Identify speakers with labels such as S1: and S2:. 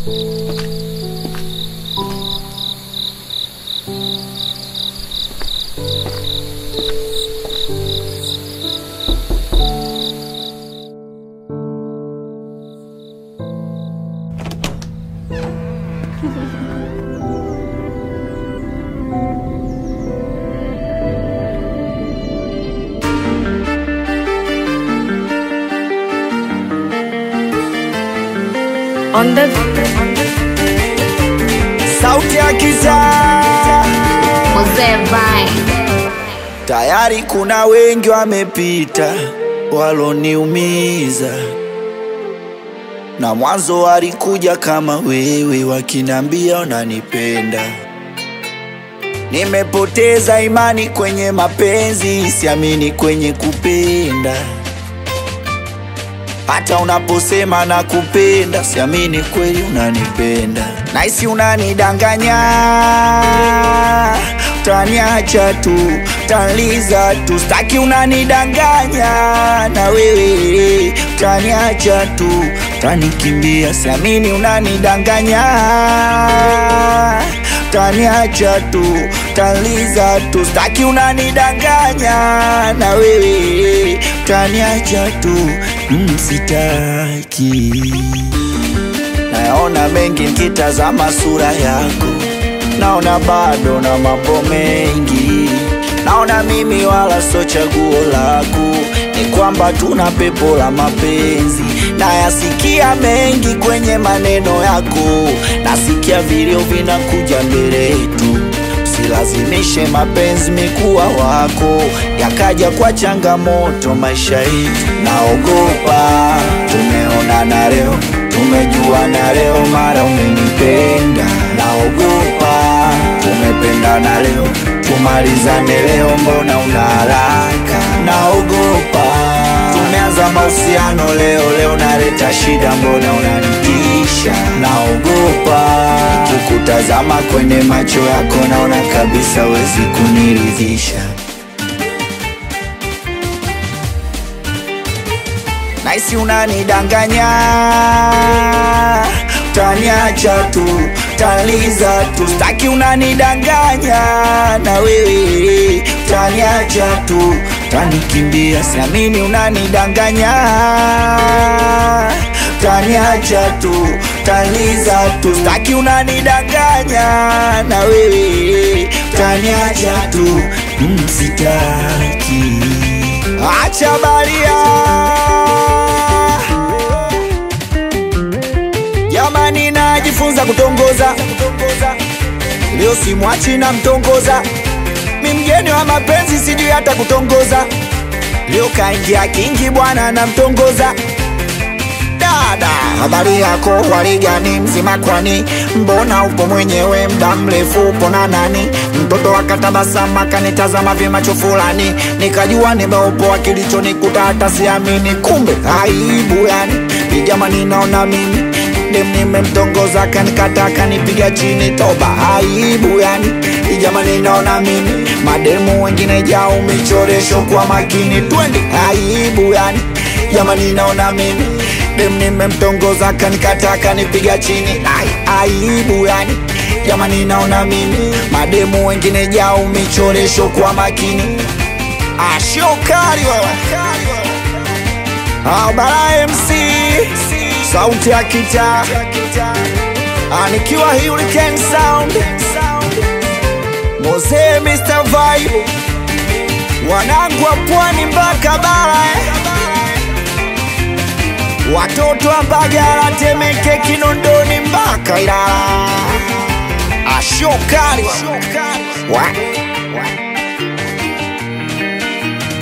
S1: On the
S2: sauti ya kitaa
S1: Mzee Vine.
S2: tayari kuna wengi wamepita waloniumiza na mwanzo walikuja kama wewe wakinambia unanipenda nimepoteza imani kwenye mapenzi siamini kwenye kupenda hata unaposema na kupenda siamini kweli unanipenda naisi unanidanganya utaniacha tu utaniza tu staki unanidanganya na wewe utaniacha tu utanikimbia siamini unanidanganya utaniacha tu utaniza tu staki unanidanganya na wewe utaniacha tu mm, sitaki nayaona mengi nikitazama sura yako naona bado na mambo mengi naona mimi wala so chaguo lako ni kwamba tuna pepo la mapenzi nayasikia mengi kwenye maneno yako nasikia vilio vinakuja mbele yetu usilazimishe mapenzi mikuwa wako yakaja kwa changamoto maisha yetu naogopa tumeonana leo tumejuana leo mara umenipenda naogopa tumependana leo tumalizane leo mbona una haraka naogopa tumeanza mahusiano leo leo naleta shida mbona unanitisha naogopa kukutazama kwenye macho yako naona kabisa wezi kuniridhisha naisi unanidanganya utaniacha tu utaniza tu staki unanidanganya na wewe utaniacha tu utanikimbia siamini unanidanganya utaniacha tu utaniza tu staki unanidanganya na wewe utaniacha tu mm, sitaki acha baria jamani najifunza kutongoza leo simwachi na mtongoza mi mgeni wa mapenzi sijui hata kutongoza leo kaingia kingi bwana na mtongoza dada habari yako waligani mzima kwani mbona upo mwenyewe mda mrefu upo na nani mtoto akatabasama akanitazama vyemacho fulani nikajua nimeupoa kilichonikuta hata siamini kumbe aibu yani ijamani naona mimi dem nimemtongoza kanikata kanipiga chini toba aibu yani ijamani naona mimi mademu wengine jao michoresho kwa makini twende aibu yani jamani naona mimi dem nimemtongoza kanikata kanipiga chini Ai, aibu yani jamani naona mimi mademu wengine jao michoresho kwa makini ashokari wewe Abara MC sauti ya kita anikiwa Hurricane Sound Mose Mr. Vibe wanangu wa pwani mpaka bara eh. watoto wa Mbagala, Temeke, Kinondoni mpaka Ilala ashokari wa. wa.